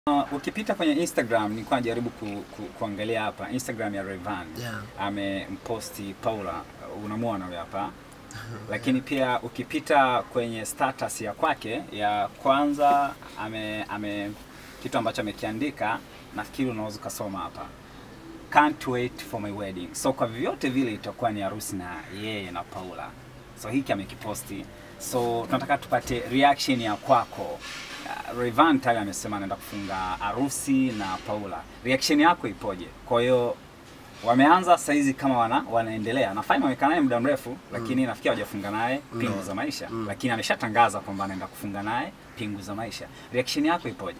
Uh, ukipita kwenye Instagram nilikuwa najaribu ku, ku, kuangalia hapa Instagram ya Rayvanny Yeah. amemposti Paula, uh, unamwona huyo hapa lakini pia ukipita kwenye status ya kwake ya kwanza ame, ame kitu ambacho amekiandika nafikiri unaweza ukasoma hapa can't wait for my wedding so kwa vyovyote vile itakuwa ni harusi na yeye na Paula so hiki amekiposti so tunataka tupate reaction ya kwako Uh, Rayvanny tayari amesema anaenda kufunga harusi na Paula reaction yako ipoje kwa hiyo wameanza saizi kama wana, wanaendelea na Faima amekaa naye muda mrefu lakini nafikiri hawajafunga naye pingu za maisha lakini ameshatangaza kwamba anaenda kufunga naye pingu za maisha reaction yako ipoje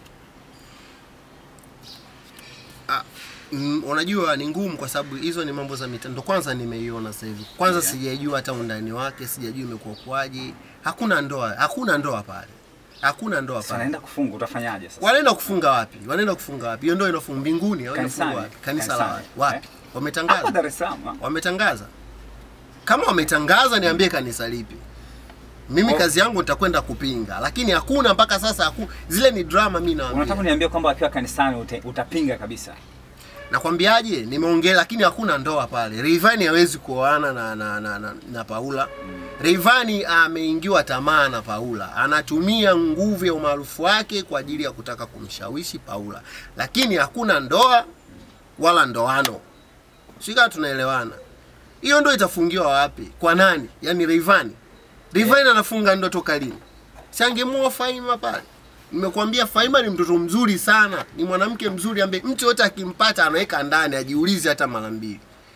Ah, mm, unajua ni ngumu kwa sababu hizo ni mambo za mitandao. Kwanza nimeiona sasa hivi, kwanza Yeah. sijajua hata undani wake, sijajua imekuwa kwaje. Hakuna ndoa, hakuna ndoa pale, hakuna ndoa so pale. anaenda kufunga utafanyaje sasa Wanaenda kufunga wapi? Wanaenda kufunga wapi? Hiyo ndoa inafunga mbinguni au Kanisani. inafungwa wapi? Kanisa la Kanisani. wapi? Wapi? Eh? hapa Wametangaza, Dar es Salaam ah? wametangaza. Kama wametangaza, niambie kanisa lipi? Mimi Oh. kazi yangu nitakwenda kupinga, lakini hakuna mpaka sasa. Haku, zile ni drama, mimi unataka naambia. kuniambia kwamba akiwa kanisani ute, utapinga kabisa Nakwambiaje, nimeongea lakini hakuna ndoa pale. Rayvanny hawezi kuoana na, na, na, na, na Paula. Rayvanny ameingiwa tamaa na Paula, anatumia nguvu ya umaarufu wake kwa ajili ya kutaka kumshawishi Paula, lakini hakuna ndoa wala ndoano. Sika tunaelewana? Hiyo ndo itafungiwa wapi? Kwa nani? Yaani Rayvanny. Rayvanny anafunga ndo toka lini? Si angemwoa Faima pale. Nimekuambia Faima ni mtoto mzuri sana, ni mwanamke mzuri ambaye mtu yote akimpata anaweka ndani, ajiulize hata mara mbili.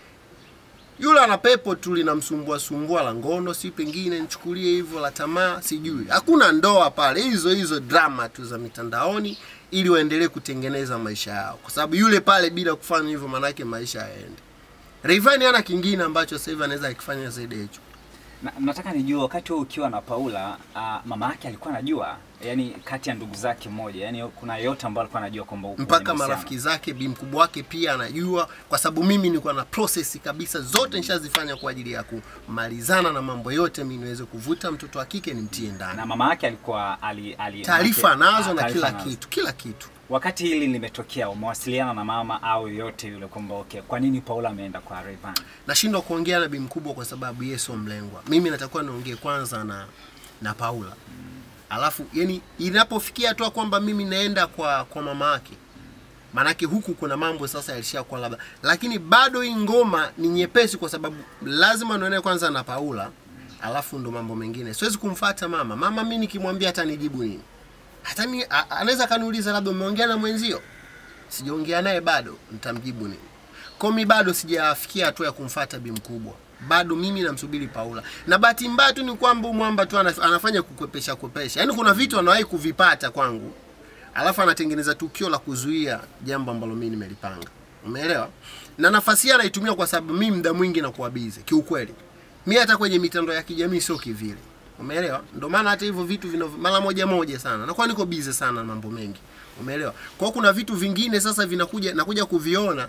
Yule ana pepo tu linamsumbua sumbua la ngono, si pengine nichukulie hivyo la tamaa, sijui. Hakuna ndoa pale, hizo hizo drama tu za mitandaoni ili waendelee kutengeneza maisha yao, kwa sababu yule pale bila kufanya hivyo, manake maisha yaende. Rayvanny hana kingine ambacho sasa hivi anaweza akifanya zaidi ya hicho. na, nataka nijue wakati wewe ukiwa na Paula uh, mama yake alikuwa anajua yani kati ya ndugu zake mmoja yani kuna yote ambayo alikuwa anajua kwamba uko mpaka kwenye mahusiano? marafiki zake bi mkubwa wake pia anajua, kwa sababu mimi nilikuwa na process kabisa zote nishazifanya kwa ajili ya kumalizana na mambo yote, mimi niweze kuvuta mtoto wa kike nimtie ndani. na mama yake alikuwa ali, ali Taarifa manake- nazo ah, na taarifa kila nazo. kitu, kila kitu. Wakati hili limetokea, umewasiliana na mama au yote yule kwamba okay, kwa nini Paula ameenda kwa Rayvanny? Nashindwa kuongea na bi mkubwa kwa sababu yeye sio mlengwa. Mimi natakuwa niongee kwanza na na Paula. Alafu yani inapofikia hatua kwamba mimi naenda kwa kwa mama yake maanake huku kuna mambo sasa yalishakuwa labda, lakini bado hii ngoma ni nyepesi kwa sababu lazima nione kwanza na Paula, alafu ndo mambo mengine. Siwezi kumfata mama. Mama mimi nikimwambia hata nijibu nini? Hata ni a- anaweza kaniuliza labda umeongea na mwenzio, sijaongea naye bado, nitamjibu nini? Kwa mi bado sijafikia hatua ya kumfata bi mkubwa, bado mimi namsubiri Paula, na bahati mbaya tu ni kwamba huyu mwamba tu anaf- anafanya kukwepesha kwepesha, yaani kuna vitu anawahi kuvipata kwangu alafu anatengeneza tukio la kuzuia jambo ambalo mimi nimelipanga. Umeelewa? Na nafasi hii anaitumia kwa sababu mimi muda mwingi nakuwa busy kiukweli. Mimi hata kwenye mitandao ya kijamii sio kivile. Umeelewa? Ndio maana hata hivyo vitu vina mara moja moja sana. Nakuwa niko busy sana na mambo mengi. Umeelewa? Kwa hiyo kuna vitu vingine sasa vinakuja nakuja kuviona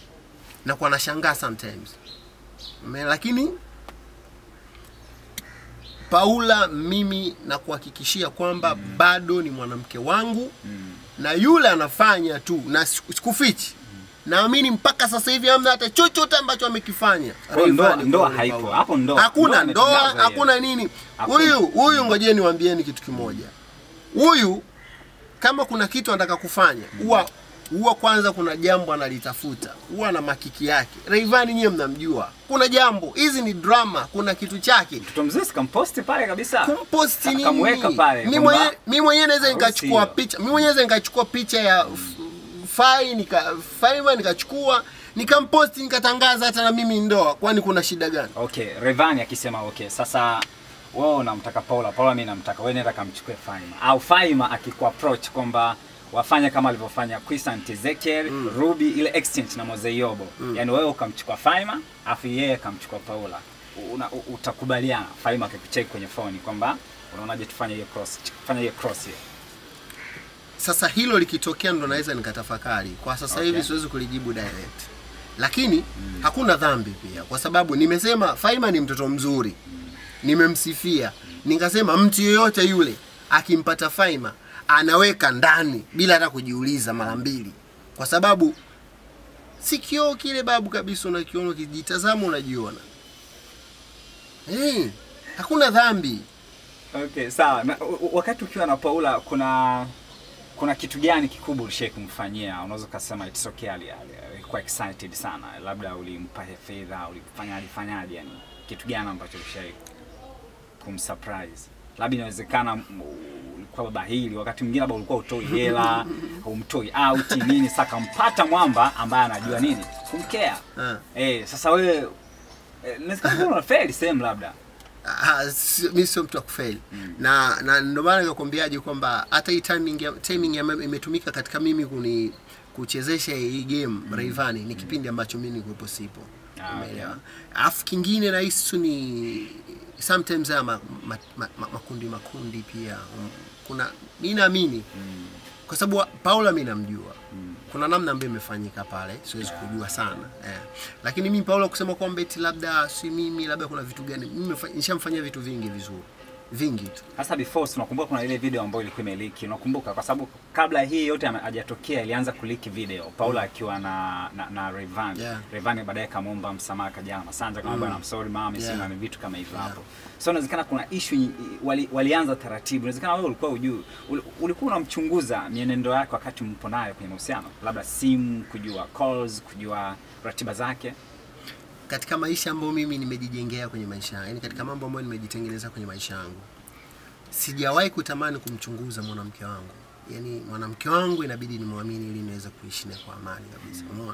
na kwa nashangaa sometimes. Umeelewa? Lakini Paula mimi nakuhakikishia kwamba bado ni mwanamke wangu na yule anafanya tu na siku- sikufichi naamini mpaka sasa hivi hamna hata chochote ambacho amekifanya Kwa hiyo ndoa- Rayvanny ndoa kwa haipo. Paula. Hapo ndoa- hakuna ndoa ndoa imetangazwa hakuna hiyo. nini Hakuna. huyu huyu ngojeni waambieni kitu kimoja huyu kama kuna kitu anataka kufanya huwa huwa kwanza kuna jambo analitafuta huwa na makiki yake Rayvanny nyiwe mnamjua kuna jambo hizi ni drama kuna kitu chake Mtoto mzee sikamposti pale kabisa. kumposti nini? Akamweka pale Mimi kwamba mwenyewe mimi mwenyewe naweza harusi nikachukua hiyo. picha. Mimi mwenyewe naweza nikachukua picha ya f- Fai nika Fiverr nikachukua nikamposti nikatangaza hata na mimi ndoa. Kwani kuna shida gani? Okay, Rayvanny akisema okay, sasa wewe unamtaka Paula, Paula mimi namtaka wewe, nenda kamchukue Faima. Au Faima akikuapproach kwamba wafanye kama alivyofanya Christian Ezekiel, Ruby ile exchange na Mozeyobo. Yaani wewe ukamchukua Faima, afu yeye akamchukua Paula. Una, u- utakubaliana Faima akikucheck kwenye phone kwamba unaonaje tufanye hiyo cross, fanya hiyo cross hiyo. Sasa hilo likitokea ndo naweza nikatafakari. Kwa sasa Okay. hivi siwezi kulijibu direct. Lakini hakuna dhambi pia kwa sababu nimesema Faima ni mtoto mzuri. Nimemsifia. Nikasema mtu yeyote yule akimpata Faima anaweka ndani bila hata kujiuliza mara mbili, kwa sababu si kioo kile babu kabisa, unakiona ukijitazama unajiona. Eh, hakuna dhambi. Okay, sawa. Na, u- u- wakati ukiwa na Paula kuna kuna kitu gani kikubwa ulishai kumfanyia? Unaweza ukasema it's okay, ali- ali- alikuwa excited sana, labda ulimpa fedha, ulifanya alifanyaje? Yani kitu gani ambacho ulishai kumsurprise? Labda inawezekana mm, ulikuwa baba hili, wakati mwingine labda ulikuwa utoi hela, humtoi out nini, sasa kampata mwamba ambaye anajua nini kumkea. Ah. Eh, sasa wewe eh, inawezekana unafeli sehemu labda Ah, si- mi sio mtu wa kufeli na na ndio maana nikakwambiaje kwamba hata hii timing ya, timing ya imetumika katika mimi kuni kuchezesha hii game Rayvanny ni kipindi ambacho mimi nilikuwepo sipo Ah, umeelewa alafu kingine rahisi tu ni sometimes haya ma, ma, ma, ma, makundi makundi pia um, kuna mi naamini kwa sababu Paula mi namjua kuna namna ambayo imefanyika pale siwezi kujua sana eh. lakini mimi Paula kusema kwamba eti labda si mimi labda kuna vitu gani mimi nimefa- nishamfanyia vitu vingi vizuri vingi tu Sasa before si unakumbuka kuna ile video ambayo ilikuwa imeliki, unakumbuka? Kwa sababu kabla hii yote ame- hajatokea ilianza kuliki video Paula akiwa na na, na Rayvanny. Yeah. Rayvanny baadaye kamwomba msamaha kajana Masanja kama bwana I'm sorry mama Yeah. sina ni vitu kama hivyo Yeah. hapo. So inawezekana kuna issue nyi- wali, walianza taratibu. Inawezekana wewe ulikuwa ujui ul, ulikuwa unamchunguza mienendo yake wakati mpo naye kwenye mahusiano, labda simu, kujua calls, kujua ratiba zake. katika maisha ambayo mimi nimejijengea kwenye maisha yangu, yani katika mambo ambayo nimejitengeneza kwenye maisha yangu, sijawahi kutamani kumchunguza mwanamke wangu. Yani mwanamke wangu inabidi nimwamini ili niweze kuishi naye kwa amani kabisa. Umeona?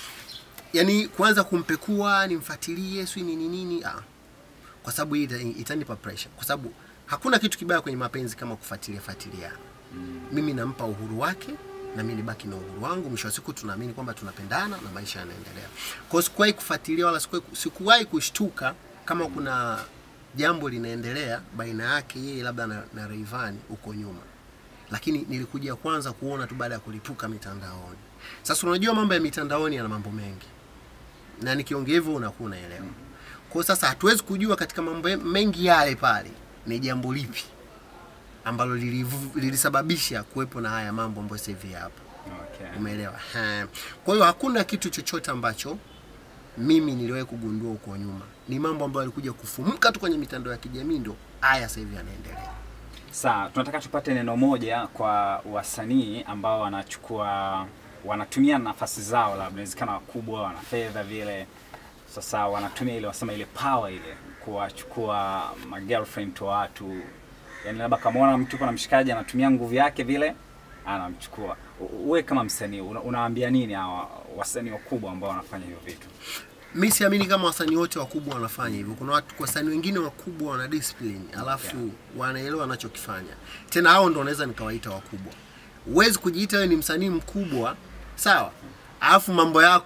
Yani kuanza kumpekua, nimfuatilie, sio nini nini, ah. Kwa sababu hii ita- itanipa pressure. Kwa sababu hakuna kitu kibaya kwenye mapenzi kama kufuatilia fuatiliana. Mimi nampa uhuru wake na mimi nibaki na uhuru wangu. Mwisho wa siku tunaamini kwamba tunapendana na maisha yanaendelea. Kwa hiyo sikuwahi kufuatilia wala sikuwahi, sikuwahi kushtuka kama kuna jambo linaendelea baina yake yeye labda na, na Rayvanny huko nyuma, lakini nilikuja kwanza kuona tu baada ya kulipuka mitandaoni. Sasa unajua mambo ya mitandaoni yana mambo mengi, na nikiongea hivyo unakuwa unaelewa. Kwa hiyo sasa hatuwezi kujua katika mambo mengi yale pale ni jambo lipi ambalo lilivu- lilisababisha kuwepo na haya mambo ambayo sasa hivi yapo. Okay. Umeelewa? Ha. Kwa hiyo hakuna kitu chochote ambacho mimi niliwahi kugundua huko nyuma. Ni mambo ambayo yalikuja kufumuka tu kwenye mitandao ya kijamii, ndo haya sasa hivi yanaendelea. Sawa, tunataka tupate neno moja kwa wasanii ambao wanachukua wanatumia nafasi zao, labda inawezekana wakubwa, wana fedha vile, sasa wanatumia ile wasema ile power ile kuwachukua ma girlfriend wa watu, yani labda kamwona mtu kuna mshikaji anatumia nguvu yake vile anamchukua. U- Wewe kama msanii una, unawaambia nini hawa wasanii wakubwa ambao wanafanya hivyo vitu? Mi siamini kama wasanii wote wakubwa wanafanya hivyo. Kuna watu wasanii wengine wakubwa wana discipline, alafu wanaelewa wanachokifanya. Tena hao ndo wanaweza nikawaita wakubwa. Huwezi kujiita wewe ni msanii mkubwa, sawa, alafu mambo yako